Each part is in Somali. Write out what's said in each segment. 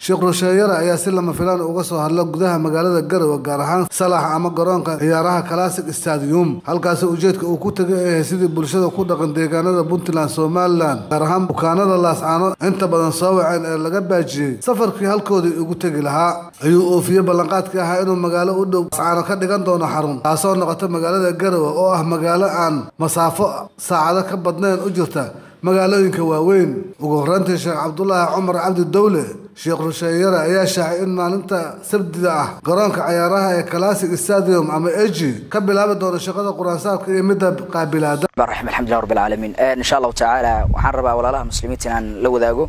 sheekh rusheeyare ayaa si lama filaan uga soo hadla gudaha magaalada garowe gaar ahaan salax ama garoonka ciyaaraha classic stadium halkaasi ujeedka uu ku tegay ay ahay sidii bulshada ku dhaqan deegaanada puntland somalilan gaar ahaan bukaanada laascaano inta badan soo waceen ee laga baajiyey safarkii halkoodii ugu tegi lahaa ayuu oofiyey ballanqaadkii ahaa inuu magaalo u dhow laascaano ka dhigan doono xarun taasoo noqota magaalada garowe oo ah magaalo aan masaafo saacado ka badnayn u jirta magaalooyinka waaweyn ugu horreyntii sheekh cabdulaahi cumar cabdi dowle sheekh rusheeyare ayaa shaacay in maalinta sabdida ah garoonka cayaaraha ee classic stadium ama eji ka bilaabi doono shaqada quraansaabka iyo midda qaabilaada raxim alxamdulilah rabbil caalamiin insha allahu tacaala waxaan rabaa walaalaha muslimiinta inaan la wadaago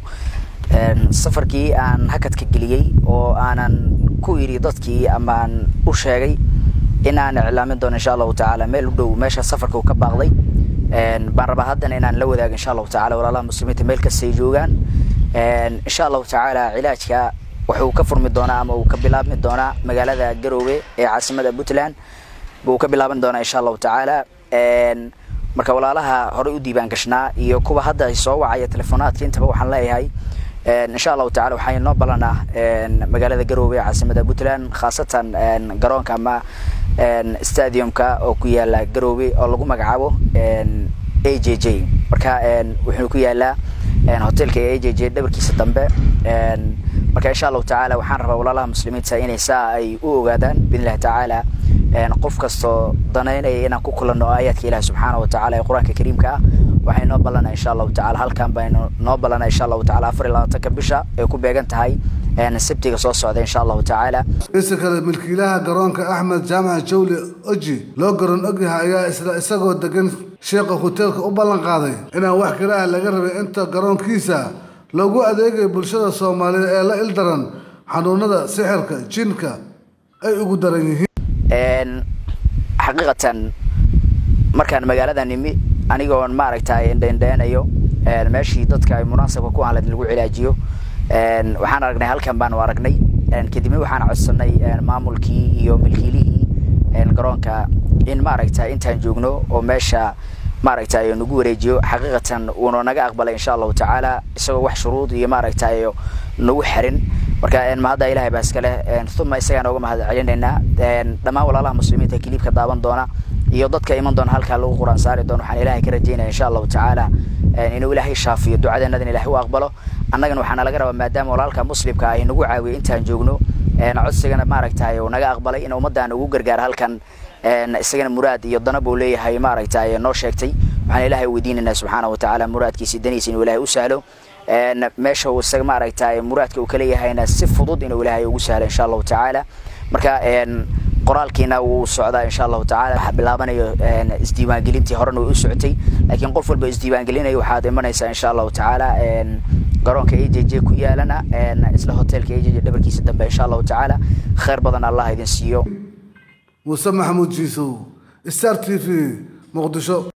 safarkii aan hakadka geliyey oo aanan ku idhi dadkii amaan u sheegay in aan iclaamin doono insha allahu tacaala meel u dhow meesha safarka uu ka baaqday baan rabaa haddana inaan la wadaago insha allahu tacala walaalaha muslimiinta meel kastay joogaan insha allahu tacaala cilaajka wuxuu ka furmi doonaa ama uu ka bilaabmi doonaa magaalada garoowe ee caasimada puntland buu ka bilaaban doonaa insha allahu tacaala marka walaalaha horey u diibaan gashnaa iyo kuwa hadda soo wacaya telefonaadka intaba waxaan leeyahay insha allahu tacala waxaa inoo ballanaa magaalada garoowe ee caasimada puntland khaasatan garoonka ama stadiumka oo ku yaala garoowe oo lagu magacaabo a j j marka wuxuu ku yaalaa hotelka a j j dhabarkiisa dambe marka insha allahu tacaala waxaan rabaa walaalaha muslimiinta inay saa ay u ogaadaan biidnillahi tacaala qof kastoo danaynaya inaan ku kulanno aayaadka ilahi subxaana wa tacala ee qur-aanka kariimka ah waxay noo ballanaa insha allahu tacala halkan baynu noo ballanaa insha allahu tacala afar iyo labaatanka bisha ay ku beegan tahay sabtiga soo socda insha allahu tacaala isa kale milkiilaha garoonka axmed jaamac jawli oji loo garoon ogyahay ayaa isla isagoo degan sheekha hoteelka u ballan qaaday inaan wax kale ah laga rabay inta garoonkiisa loogu adeegayo bulshada soomaaliyeed ee la ildaran xanuunada sixirka jinka ay ugu daran yihiin xaqiiqatan markaan magaalada nimi anigoon maaragtay indheindheenayo meeshii dadka ay munaasabka ku ahan lagu cilaajiyo waxaan aragnay halkan baanu aragnay kadibna waxaan codsanay maamulkii iyo milkiilihii garoonka in maaragtay intaan joogno oo meesha maaragtay nagu wareejiyo xaqiiqatan uuna naga aqbalay insha allahu tacaala isagoo wax shuruud iyo maaragtay nagu xirin marka mahadda ilahay baa iska leh uma isagaan oga mahad celinaynaa dhammaan walaalaha muslimiinta kiliibka daawan doona iyo dadka iman doona halkaa lagu quraan saari doono waxaan ilahay ka rajaynaya insha allahu tacaala inuu ilaahay shaafiyo ducadeenadan ilahay u aqbalo annagana waxaana laga rabaa maadaama walaalka muslimka ay nagu caawiyo intaan joogno codsigana maaragtay uu naga aqbalay in ummaddan ugu gargaaro halkan isagana muraad iyo dana buu leeyahay maaragtay noo sheegtay waxaan ilaahay weydiinaynaa subxaana wa tacaala muraadkiisi daniisa inuu ilaahay u sahlo meesha uu isaga maaragtay muraadka uu kaleeyahayna si fudud inuu ilaahay ugu sahlo insha allahu tacaala marka qoraalkiina wuu socdaa insha allahu tacala waxaa bilaabanayo isdiiwaangelintii horena way u socotay laakiin qof walba isdiiwaangelinayo waxaad imanaysaa insha allahu tacaala garoonka a j j ku yaalana isla hotelka a j j dhabarkiisa dambe insha allahu tacaala khayr badan allah idin siiyo muuse maxamuud jiisow star t v muqdisho